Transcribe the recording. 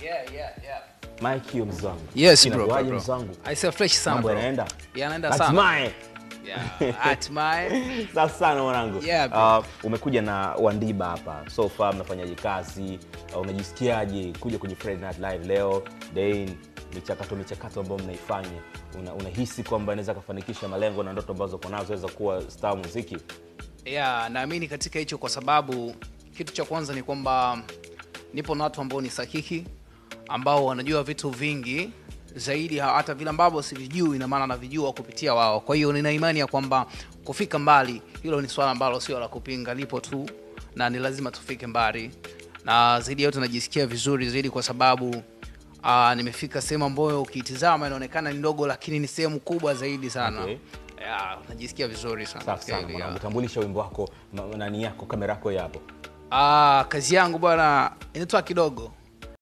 Yeah, yeah, yeah. Mike hiyo mzangu. Yes, bro, bro, Inakuwaje bro. mzangu? I say fresh sana Mambo bro. yanaenda? Yanaenda sana. Hatimaye. Yeah, hatimaye. Safi sana mwanangu. Yeah, bro. uh, umekuja na Wandiba hapa. So far mnafanyaje kazi? Uh, unajisikiaje kuja kwenye Friday Night Live leo? Then michakato michakato ambayo mnaifanya una, unahisi kwamba inaweza kufanikisha malengo na ndoto ambazo uko nazo weza kuwa star muziki? Yeah, naamini katika hicho kwa sababu kitu cha kwanza ni kwamba nipo na watu ambao ni sahihi ambao wanajua vitu vingi zaidi ha- hata vile ambavyo sivijui ina maana navijua kupitia wao kwa hiyo nina imani ya kwamba kufika mbali hilo ni swala ambalo sio la kupinga lipo tu na ni lazima tufike mbali na zaidi ya yote najisikia vizuri zaidi kwa sababu uh, nimefika sehemu ambayo ukiitizama inaonekana ni ndogo lakini ni sehemu kubwa zaidi sana Okay. yeah, najisikia vizuri sana Safi katika sana hili, mwanangu. yeah. Tambulisha wimbo wako, ma- nani yako, kamera yako yapo. Ah, kazi yangu bwana inaitwa kidogo